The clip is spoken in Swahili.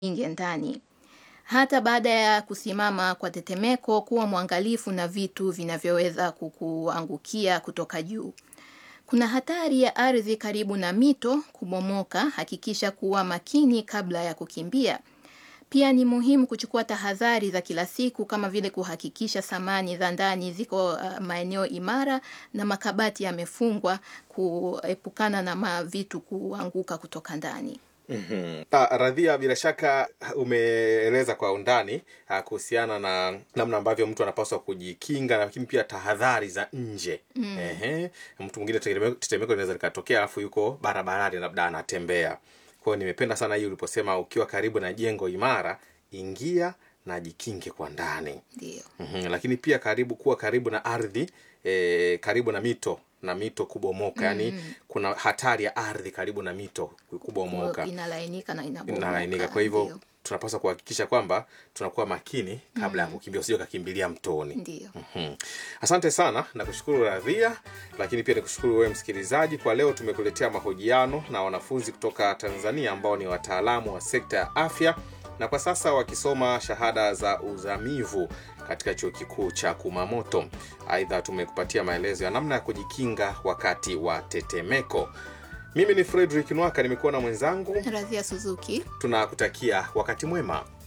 ingie ndani. Hata baada ya kusimama kwa tetemeko, kuwa mwangalifu na vitu vinavyoweza kukuangukia kutoka juu. Kuna hatari ya ardhi karibu na mito kubomoka. Hakikisha kuwa makini kabla ya kukimbia. Pia ni muhimu kuchukua tahadhari za kila siku kama vile kuhakikisha samani za ndani ziko uh, maeneo imara na makabati yamefungwa kuepukana na mavitu kuanguka kutoka ndani. Mhm. Ah, Radhia, bila shaka umeeleza kwa undani ah, kuhusiana na namna ambavyo mtu anapaswa kujikinga, lakini pia tahadhari za nje. Ehe, mtu mwingine tetemeko tetemeko linaweza likatokea, alafu yuko barabarani, labda anatembea. Kwa hiyo nimependa sana hii uliposema, ukiwa karibu na jengo imara, ingia na jikinge kwa ndani. Ndio. Mhm, lakini pia karibu kuwa karibu na ardhi e, karibu na mito na mito kubomoka, yani kuna hatari ya ardhi karibu na mito kubomoka Inalainika na inabomoka. inalainika. Kwa hivyo Ndio. tunapaswa kuhakikisha kwamba tunakuwa makini kabla ya kukimbia, usije ukakimbilia mtoni. Ndio. Mhm. Asante sana na kushukuru Radhia, lakini pia nikushukuru wewe msikilizaji. Kwa leo tumekuletea mahojiano na wanafunzi kutoka Tanzania ambao ni wataalamu wa sekta ya afya na kwa sasa wakisoma shahada za uzamivu katika chuo kikuu cha Kumamoto. Aidha, tumekupatia maelezo ya namna ya kujikinga wakati wa tetemeko. Mimi ni Fredrick Nwaka, nimekuwa na mwenzangu. Radhia Suzuki. Tunakutakia wakati mwema.